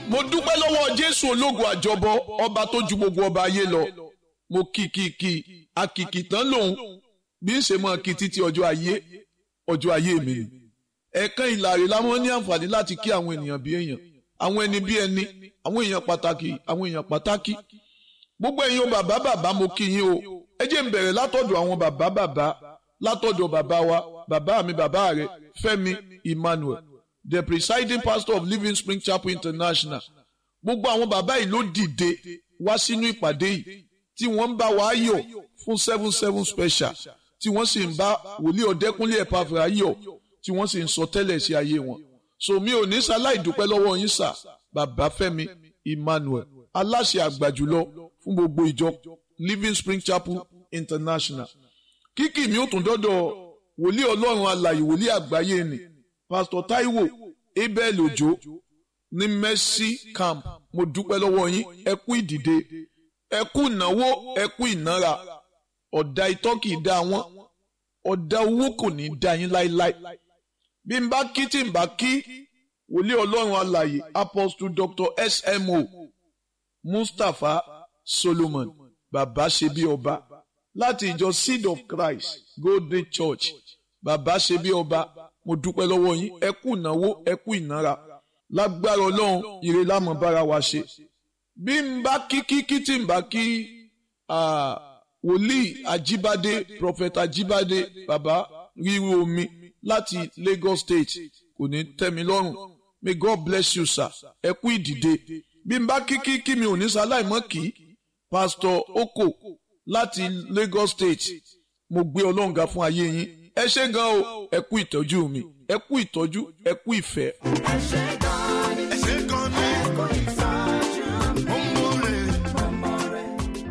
mo dúpẹ́ lọ́wọ́ jésù ológun àjọbọ ọba tó ju gbogbo ọba ayé lọ mo kì kì kì àkìkì tán lòun bí ń ṣe mọ kí títí ọjọ́ ayé ọjọ́ ayé mi ni ẹ̀ẹ̀kan ìlàrí láwọn ní àǹfààní láti kí àwọn ènìyàn bí èèyàn àwọn ẹni bí ẹni àwọn èèyàn pàtàkì àwọn èèyàn pàtàkì gbogbo ẹ̀yin o bàbá bàbá mo kí yín o ẹ jẹ́ n bẹ̀rẹ̀ látọ̀dọ̀ àwọn bàbá bàbá látọ̀dọ̀ bàbá wa bàbá mi bàbá rẹ̀ Fẹ́mi Emmanuel the presiding pastor of Living Spring Chapel International gbogbo àwọn bàbá yìí ló dìde wá sínú ìpàdé yìí tí wọ́n ń bá wa yọ̀ fún seven seven special tí wọ́n sì ń bá wòlíì ọ̀dẹ́kúnlé ẹ̀pàfẹ́ yọ̀ tí wọ́n sì ń sọ tẹ́lẹ̀ sí ayé wọn so mi ò ní sáláì dúpẹ́ lọ́wọ́ yín sà bàbá Fẹ́mi Emmanuel aláṣẹ àgbà jùlọ fún gbogbo ìjọ Living Spring Chapel International kíkì mi ò tún dọ́dọ̀ wòlíì ọlọ́run alàyè wòlíì àgbáyé ni Pastor Taiwo Abel Ojo ní Mercy Camp mo dúpẹ́ lọ́wọ́ yín ẹ kú ìdìde ẹ kú ìnáwó ẹ kú ìnára ọ̀dà itọ́ kì í dá wọn ọ̀dà owó kò ní í dá yín láéláé bí n bá kí tí n bá kí wòlíì ọlọ́run alàyè Apostle Dr. SMO Mustapha Solomon bàbá ṣe bí ọba láti ìjọ Seed of Christ Golden Church bàbá ṣe bí ọba mo dúpẹ́ lọ́wọ́ yín ẹ kú ìnáwó ẹ kú ìnára lágbára ọlọ́run ire lámọ̀ bára wa ṣe bí n bá kí kí kí tí n bá kí wòlíì Ajíbádé prophet Ajíbádé bàbá ríru omi láti Lagos State kò ní tẹ́ mi lọ́rùn may God bless you sir ẹ kú ìdìde bí n bá kí kí kí mi ò ní sáláìmọ́ kí pastor Oko láti Lagos State mo gbé ọlọ́ǹga fún ayé yín ẹ ṣé gan o ẹ kú ìtọ́jú mi ẹ kú ìtọ́jú ẹ kú ìfẹ́. ẹ ṣé gan ni ẹ ṣé gan ni ẹ kú ìtọ́jú mo mọ rẹ ọmọ rẹ.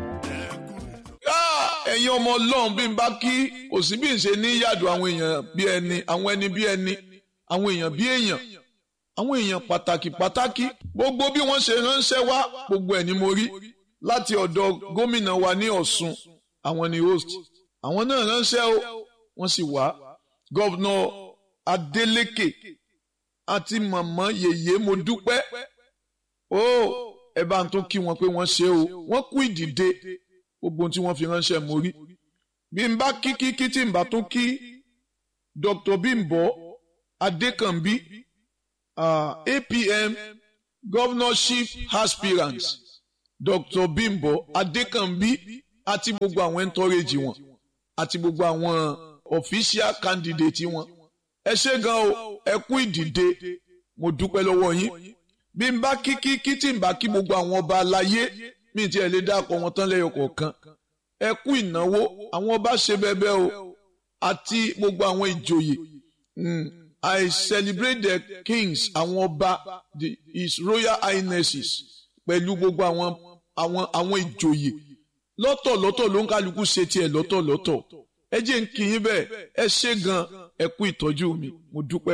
Ah, ẹ̀yin ọmọ ọlọ́run bí n bá kí kò sí bí n ṣe ní yàdù àwọn èèyàn bí ẹni àwọn ẹni bí ẹni àwọn èèyàn bí èèyàn àwọn èèyàn pàtàkì pàtàkì gbogbo bí wọ́n ṣe ránṣẹ́ wá gbogbo ẹ̀ ni mo rí láti ọ̀dọ̀ gómìnà wa ní Ọ̀ṣun àwọn ni host àwọn náà ránṣẹ́ o wọ́n sì wá gọ́vnà Adeleke àti màmá yèyé mo dúpẹ́ o ẹ bá ń tún kí wọn pé wọ́n ṣe o wọ́n kú ìdìde gbogbo ohun tí wọ́n fi ránṣẹ́ mo rí bí n bá kí kí kí tí n bá tún kí Dr. Bimbo Adekanbi uh, APM governorship aspirants Dr. Bimbo Adekanbi àti gbogbo àwọn ẹntọ́rẹ́jì wọn àti gbogbo àwọn official candidate wọn ẹ ṣé gan o ẹ kú ìdìde mo dúpẹ́ lọ́wọ́ yín bí n bá kí kí kí tí n bá kí gbogbo àwọn ọba aláyé mi ti ẹ̀ lè dákọ̀ wọn tán lẹ́yọ kọ̀ọ̀kan ẹ kú ìnáwó àwọn ọba ṣe bẹ́ẹ̀bẹ́ o àti gbogbo àwọn ìjòyè mm, I celebrate the kings àwọn ọba the his royal highnesses pẹ̀lú gbogbo àwọn àwọn àwọn ìjòyè lọ́tọ̀lọ́tọ̀ ló ń kálukú ṣe tiẹ̀ lọ́tọ̀lọ́tọ̀ ẹ jẹ́ ń kí yín bẹ́ẹ̀ ẹ ṣé gan ẹ kú ìtọ́jú mi mo dúpẹ́.